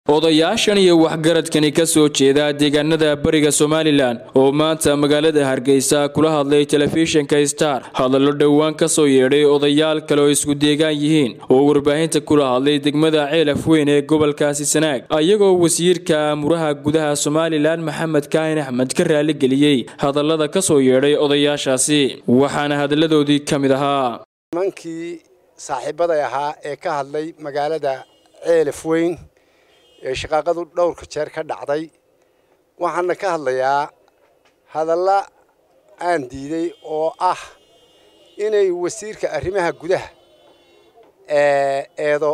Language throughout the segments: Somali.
odayaashan iyo waxgaradkani ka soo jeeda deegaanada bariga somalilan oo maanta magaalada hargeysa kula hadlay telefishinka star hadallo dhowaan ka soo yeedhay odayaal kale oo isku deegaan yihiin oo warbaahinta kula hadlay degmada ceelaf weyn ee gobolkaasi sanaag ayagoo wasiirka amuraha gudaha somalilan maxamed kaahin axmed ka raaligeliyey hadallada ka soo yeedhay odayaashaasi waxaana hadalladoodii ka mid ahaa nimankii saaxiibaday ahaa ee ka hadlay magaalada ceelaf weyn ee shaqaaqadu dhowrka jeer ka dhacday waxaana ka hadlayaa hadalla aan diiday oo ah inay wasiirka arrimaha gudaha eedo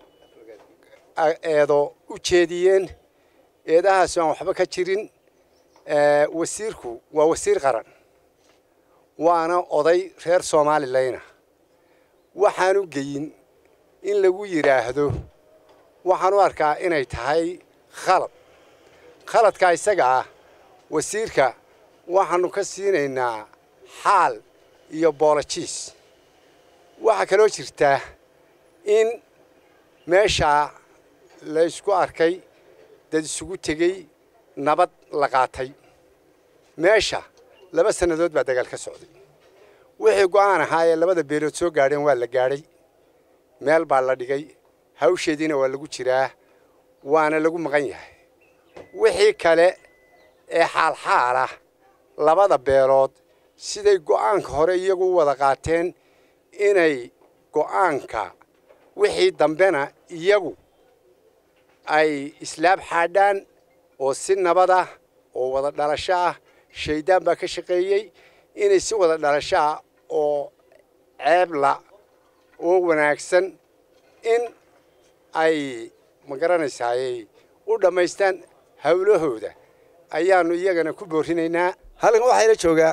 eedo u jeediyeen eedahaasi aan waxba ka jirin wasiirku waa wasiir qaran waana oday reer soomaalileyna waxaanu geyin in lagu yidhaahdo waxaan u arkaa inay tahay khalad khaladkaa isaga ah wasiirka waxaanu ka siinaynaa xaal iyo boolojiis waxaa kaloo jirtaa in meeshaa la ysku arkay dad isugu tegey nabad la qaatay meesha laba sannadood baa dagaal ka socday wixii go'aan ahaa ee labada beelood soo gaadheen waa la gaadhay meel baa la dhigay hawsheediina waa lagu jiraa waana lagu maqan yahay wixii kale ee xaalxaal ah labada beelood siday go'aanka hore iyagu u wada qaateen inay go'aanka wixii dambena iyagu ay islaab xaadhaan oo si nabad ah oo wada dhalasho ah shaydaan baa ka shaqeeyey inay si wada dhalasho ah oo ceebla oo wanaagsan in ay ma garanaysaaye u dhammaystaan hawlahooda ayaanu iyagana ku boorinaynaa halkan waxaa ila joogaa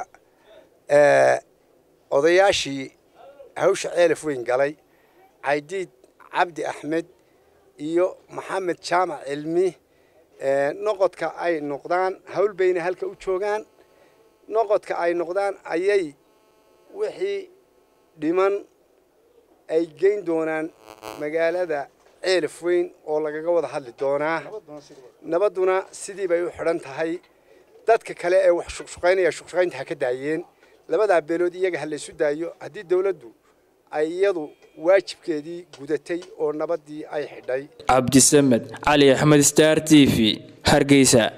odayaashii hawsha ceelaf weyn galay caydiid cabdi axmed iyo maxamed jaamac cilmi noqodka ay noqdaan hawl bayna halka u joogaan noqodka ay noqdaan ayay wixii dhiman ay geyn doonaan magaalada ceelaf weyn oo lagaga wada hadli doonaa nabadduna sidii bay u xidhan tahay dadka kale ee wax shuqshuqaynaya shuqshuqaynta ha ka daayeen labadaa beelood iyaga ha laysu daayo haddii dawladdu ay iyadu waajibkeedii gudatay oo nabaddii ay xidhay cabdisamed cali axmed star t v hargeysa